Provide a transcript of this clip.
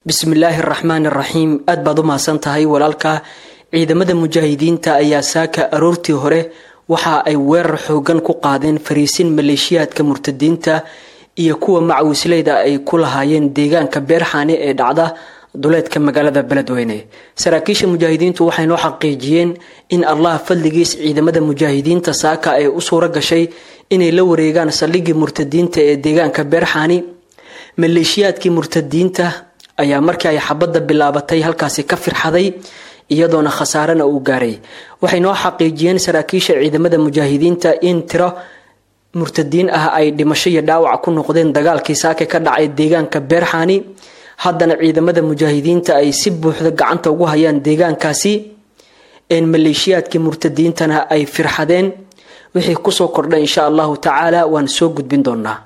bismillaahi araxmaan araxiim aad baad u mahadsan tahay walaalka ciidamada mujaahidiinta ayaa saaka aroortii hore waxa ay weerar xoogan ku qaadeen fariisin maleeshiyaadka murtadiinta iyo kuwa macawisleyda ay ku lahaayeen deegaanka beerxaane ee dhacda duleedka magaalada beledweyne saraakiisha mujaahidiintu waxay noo xaqiijiyeen in allah fadligiis ciidamada mujaahidiinta saaka ay u suuro gashay inay la wareegaan saldhigii murtadiinta ee deegaanka beerxaani maleeshiyaadkii murtadiinta ayaa markii ay xabadda bilaabatay halkaasi ka firxaday iyadoona khasaarena uu gaaray waxay noo xaqiijiyeen saraakiisha ciidamada mujaahidiinta in tiro murtadiin ah ay dhimasho iyo dhaawac ku noqdeen dagaalkii saake ka dhacay deegaanka beerxaani haddana ciidamada mujaahidiinta ay si buuxda gacanta ugu hayaan deegaankaasi een maleeshiyaadkii murtadiintana ay firxadeen wixii kusoo kordhay insha allahu tacaala waan soo gudbin doonaa